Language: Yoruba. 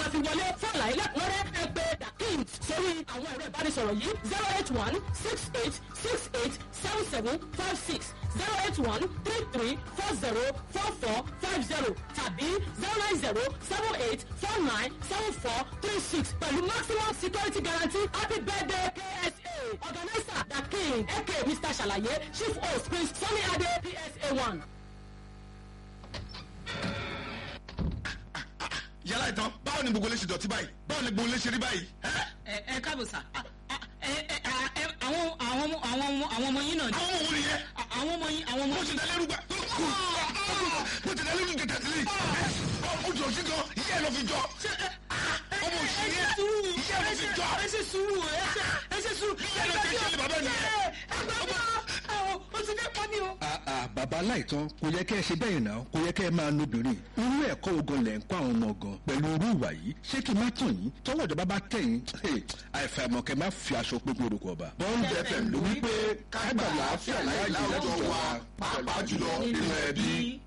máa fi wọlé fún àlàyé lẹ́kùnrẹ́rẹ́ ẹ pé dakin sórí àwọn ẹ̀rọ ìbánisọ̀rọ̀ yìí zero eight one six eight six eight seven seven five six zero eight one three three four zero four four five zero tàbí zero nine zero seven eight four nine seven four three six pẹ̀lú maximum security guarantee happy birthday KSA organizer dakin aka Mr. Ṣàlàyé chief host prince Sunny Ade PSA one. yàrá ìtàn báwo ni gbogbo lè ṣe dọ̀tí báyìí báwo ni gbogbo lè ṣe rí báyìí. ẹ́? ẹ ẹ káàbọ̀ sà Ah, ah, ẹ ẹ ah, ẹ, àwọn àwọn ọmọ àwọn ọmọ àwọn ọmọ yín náà ni àwọn ọmọ wo nìyẹn. Ah, àwọn ọmọ yín àwọn ọmọ mo ti yín. dalẹ́ rúgbà. mo ti dalẹ́ rúgbà tẹ̀sílẹ̀. o jọ sí gan iṣẹ́ ẹ̀ ló fi jọ. ọmọ òṣèré ẹ ṣe sùúrù iṣẹ́ ẹ̀ ló fi jọ. ẹ ṣe sùúrù ẹ ṣe ẹ ṣe sùúrù. Iṣẹ́ ló ṣe ṣe bàbá mi. o ti fẹ́ pa mí o. àà bàbá aláìtàn kò yẹ kẹ́ ẹ ṣe bẹ́ẹ̀ náà kò yẹ kẹ́ ẹ máa nobìnrin irú ẹ̀kọ́ ogun lẹ̀ ń kọ́ àwọn ọmọ gan pẹ̀lú irú ìwà yìí ṣé kí n má tàn yín tọwọ́ ìjọba bá tẹ̀yìn àìfàìmọ̀ kẹ́ má fi aṣọ pégun orúkọ ọba. bọ́ńd fm ló wí pé ká gbà láàfíà láyé láwùjọ wa pàápàá jùlọ nínú ẹbí.